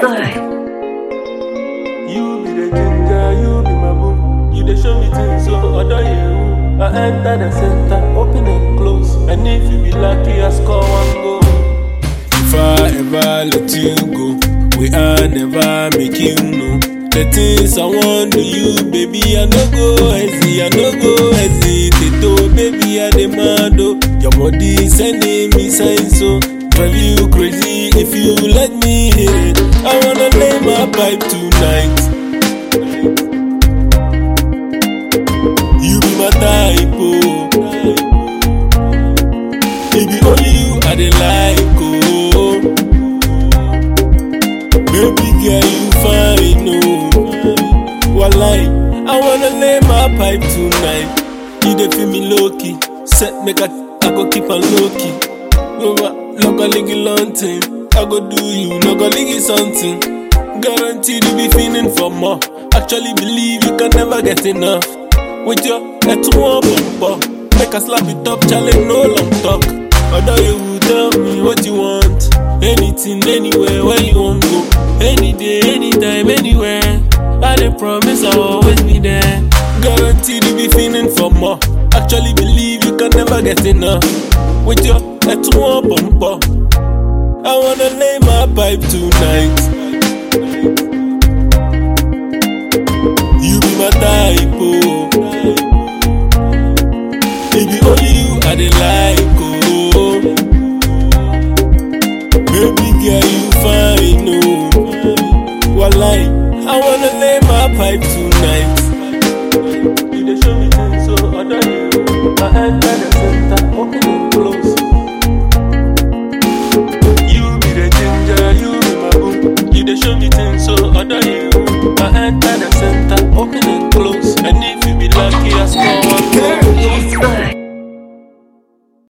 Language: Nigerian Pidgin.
good. You be the ginger, you be my boo. You dey show me things, so other you. I enter the center, open and close. And if you be lucky, I score one goal. If I ever let you go, we are never make you know. The things I want to you, baby, I no go hesitate, I no go hesitate, oh, baby, I demand, oh. Your body sending me signs, so drive you crazy if you let me hit it. I wanna lay my pipe tonight. You be my type, oh. It be only you I dey like, oh. Baby girl, you fine, oh. Walai, I wanna lay my pipe tonight. You dey feel me low key, set make I, I go keep on low key. No ma, no go ligi lunting. I go do you, no go ligi something. Guaranteed you be feeling for more. Actually believe you can never get enough. With your head to one bumper, make a slap it up, challenge no long talk. Although you will tell me what you want, anything, anywhere, where you want go, any day, anytime, anywhere. I dey promise I'll always be there. Guaranteed you be feeling for more. Actually believe you can never get enough. With your head to one bumper, I wanna lay my pipe tonight. You be my type, oh. It be only you I dey like, oh. Baby girl, you fine, oh. Walai, I wanna lay my pipe tonight. You dey show me things, so other you. I enter the center, open and close. You be the ginger, you be my boo. You dey show me things, so other you. I enter the center, open and close. And if you be lucky, I score